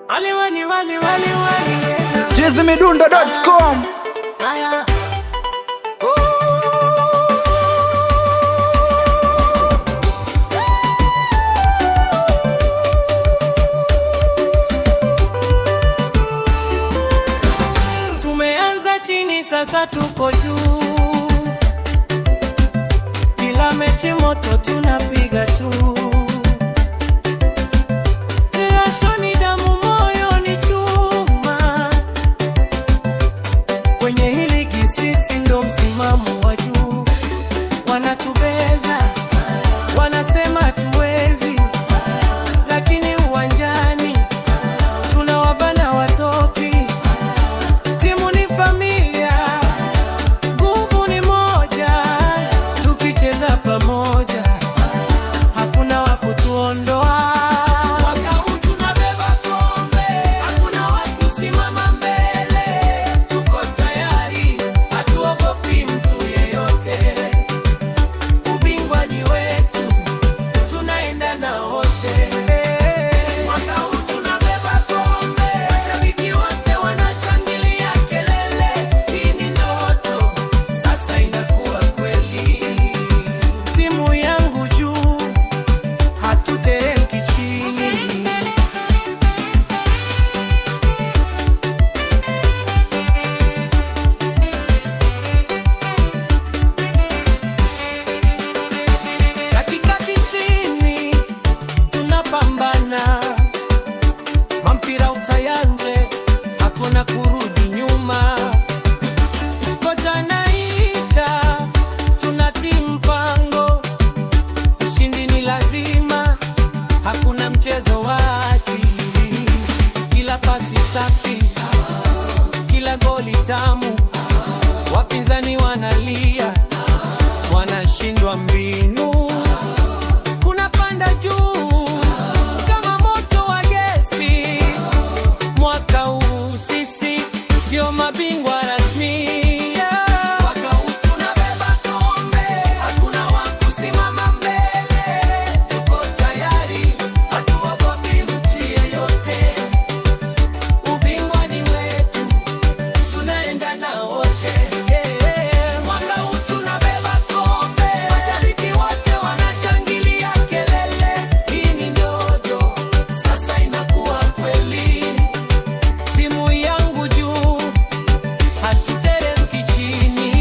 Wali wali wali wali wali. chizimidundo.com Haya. Tumeanza chini sasa tuko juu, kila mechi moto tunapiga tu. Jasho ni damu, moyo ni chuma, kwenye hili ligi sisi ndo msimamo wa juu. Wanatubeza, wanasema hatuwezi, lakini uwanjani tunawabana watoki. Timu ni familia, nguvu ni moja, tukicheza pamoja hakuna wa kutuondoa. Mwaka huu tunabeba kombe, hakuna wa kusimama mbele. Tuko tayari, hatuogopi mtu yeyote. Ubingwa ni wetu, tunaenda na wote. Mwaka huu tunabeba kombe, mashabiki wote wanashangilia kelele. Hii ni ndoto, sasa inakuwa kweli. Timu yangu juu hatuteremki chini. Dakika tisini tunapambana, mampira utayanze, hakuna kurudi nyuma. Kocha naita, tunatii mpango, ushindi ni lazima, hakuna mchezo wachi. Kila pasi safi, kila goli tamu, wapinzani wanalia, wanashindwa mbinu, kuna panda juu kama moto wa gesi. Mwaka huu sisi ndio mabingwa rasmi. Mwaka huu tunabeba kombe, hakuna wa kusimama mbele. Tuko tayari, hatuogopi mtu yeyote. Ubingwa ni wetu, tunaenda na wote. Mwaka huu tunabeba kombe, mashabiki wote wanashangilia kelele. Hii ni ndoto, sasa inakuwa kweli. Timu yangu juu, hatuteremki chini.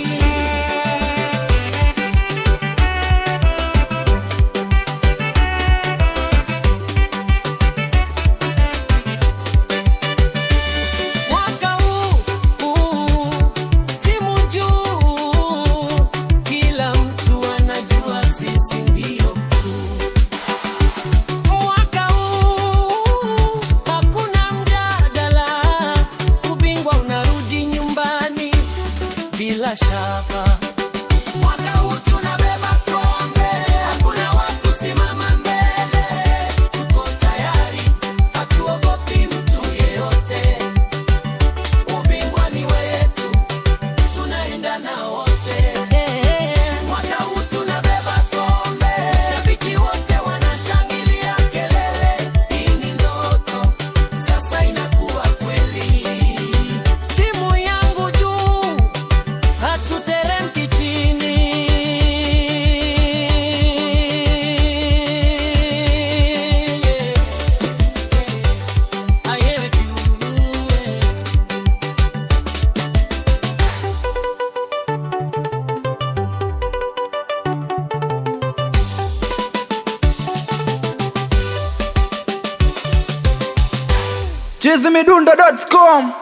Mwaka huu, huu, timu juu, kila mtu anajua sisi ndio kuu. Mwaka huu hakuna mjadala, ubingwa unarudi nyumbani bila shaka. Mwaka huu tunabeba kombe, hakuna wa kusimama mbele. Tuko tayari, hatuogopi mtu yeyote. Ubingwa ni wetu, tunaenda na wote. Mwaka huu tunabeba kombe, shabiki wote wanashangilia kelele. Hii ni ndoto, sasa inakuwa kweli. Timu yangu juu, hatuteremki chini. Yeah. I heard you, yeah. chizimidundo.com